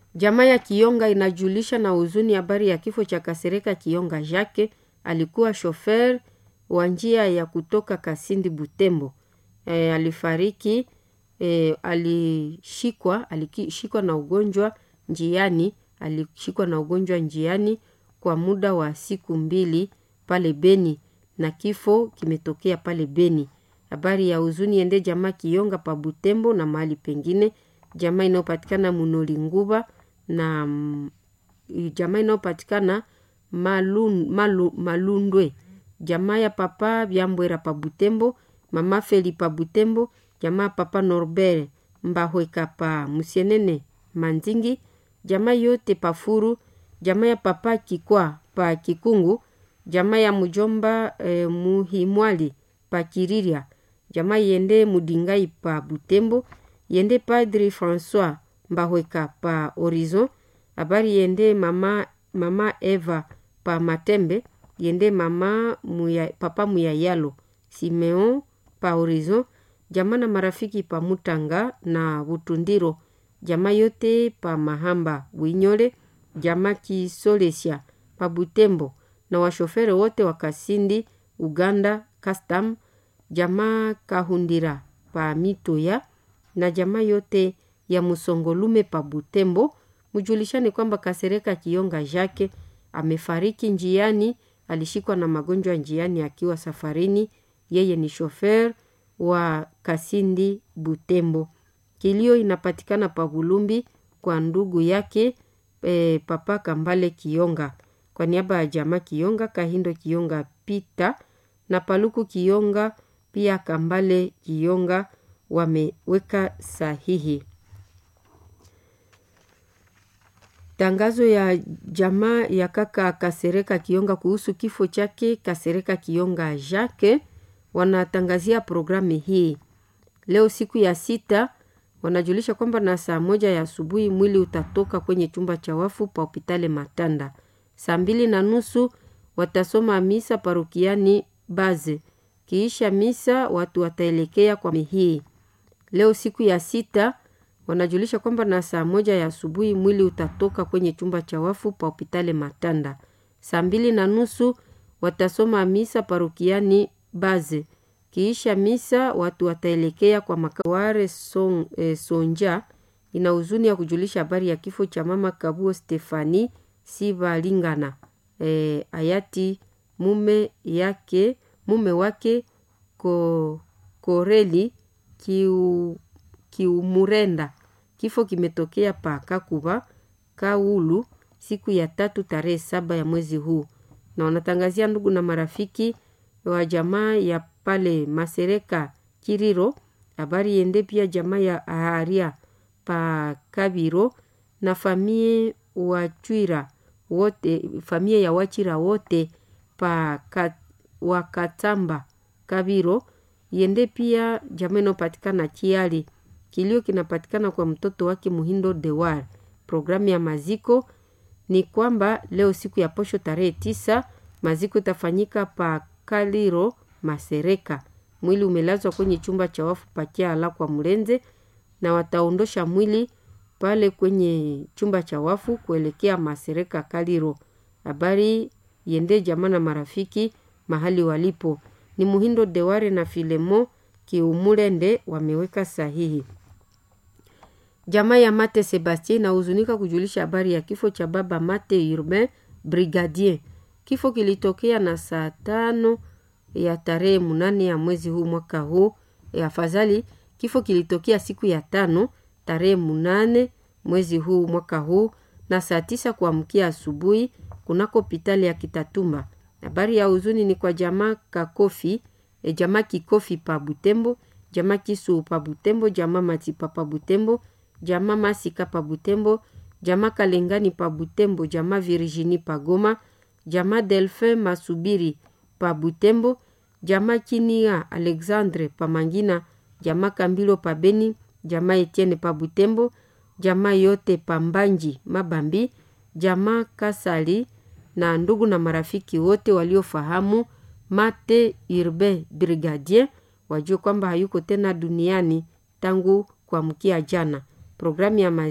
Jamaa ya Kionga inajulisha na huzuni habari ya kifo cha Kasereka Kionga Jacques. Alikuwa shofer wa njia ya kutoka Kasindi Butembo. E, alifariki e, alishikwa alishikwa na ugonjwa njiani, alishikwa na ugonjwa njiani kwa muda wa siku mbili pale Beni na kifo kimetokea pale Beni. Habari ya huzuni ende jamaa Kionga pa Butembo na mahali pengine, jamaa inayopatikana Munoli Nguba na mm, jamaa inayopatikana Malun, Malu, Malundwe, jamaa ya papa Byambwera pa Butembo, mama Feli pa Butembo, jamaa papa Norbert Mbahweka pa Musienene Manzingi, jamaa yote pa Furu, jamaa ya papa Kikwa pa Kikungu, jamaa ya mujomba eh, Muhimwali pa Kiriria, jamaa yende Mudingai pa Butembo, yende Padri Francois Mbahweka pa Horizon, habari yende mama, mama Eva pa Matembe, yende mama muya, papa Muyayalo Simeon pa Horizon, jamaa na marafiki pa Mutanga na Butundiro, jamaa yote pa Mahamba Winyole, jamaa Kisolesia pa Butembo na washofere wote wa Kasindi Uganda Custom, jamaa Kahundira pa Mitoya na jamaa yote ya Musongolume pa Butembo. Mujulishane kwamba Kasereka Kionga Jacques amefariki njiani, alishikwa na magonjwa njiani akiwa safarini. Yeye ni shofer wa Kasindi Butembo. Kilio inapatikana pa Bulumbi kwa ndugu yake e, papa Kambale Kionga. Kwa niaba ya jamaa Kionga, Kahindo Kionga Pita na Paluku Kionga pia Kambale Kionga wameweka sahihi. Tangazo ya jamaa ya kaka Kasereka Kionga kuhusu kifo chake Kasereka Kionga Jacques wanatangazia programu hii leo siku ya sita. Wanajulisha kwamba na saa moja ya asubuhi mwili utatoka kwenye chumba cha wafu pa hopitale Matanda. Saa mbili na nusu watasoma misa parokiani Baze. Kiisha misa watu wataelekea kwa mihii. Leo siku ya sita wanajulisha kwamba na saa moja ya asubuhi mwili utatoka kwenye chumba cha wafu pa hopitale Matanda. Saa mbili na nusu watasoma misa parokiani Baze. Kiisha misa watu wataelekea kwa makaware son, eh, Sonja. Ina huzuni ya kujulisha habari ya kifo cha mama Kabuo Stefani Sivalingana eh, hayati mume yake mume wake ko, Koreli kiu, Kiumurenda. Kifo kimetokea pa Kakuba Kaulu siku ya tatu tarehe saba ya mwezi huu, na wanatangazia ndugu na marafiki wa jamaa ya pale Masereka Kiriro. Habari yende pia jamaa ya Aharia pa Kabiro na famie Wachwira wote, famie ya Wachira wote pa kat, Wakatamba Kabiro yende pia jamaa inayopatikana Kiali. Kilio kinapatikana kwa mtoto wake Muhindo Dewar. Programu ya maziko ni kwamba leo siku ya posho tarehe tisa maziko itafanyika pa Kaliro Masereka. Mwili umelazwa kwenye chumba cha wafu pakiala kwa Mlenze, na wataondosha mwili pale kwenye chumba cha wafu kuelekea Masereka Kaliro. Habari yende jamaa na marafiki mahali walipo ni Muhindo Deware na Filemo Kiumulende wameweka sahihi. Jamaa ya Mate Sebastien inahuzunika kujulisha habari ya kifo cha baba Mate Urbain Brigadier. Kifo kilitokea na saa tano ya tarehe munane ya mwezi huu mwaka huu. E, afadhali kifo kilitokea siku ya tano tarehe munane mwezi huu mwaka huu na saa tisa kuamkia asubuhi kunako hospitali ya Kitatumba. Habari ya huzuni ni kwa jamaa Kakofi, e, jamaa Kikofi pa Butembo, jamaa Kisu pa Butembo, jamaa Matipa pa Butembo, jamaa Masika pa Butembo, jamaa Kalengani pa Butembo, jamaa Virginie pa Goma, jamaa Delphin Masubiri pa Butembo, jamaa Kinia Alexandre pa Mangina, jamaa Kambilo pa Beni, jamaa Etienne pa Butembo, jamaa yote pa Mbanji Mabambi, jamaa Kasali na ndugu na marafiki wote waliofahamu Mate Urbain Brigadier wajue kwamba hayuko tena duniani tangu kuamkia jana. Programu ya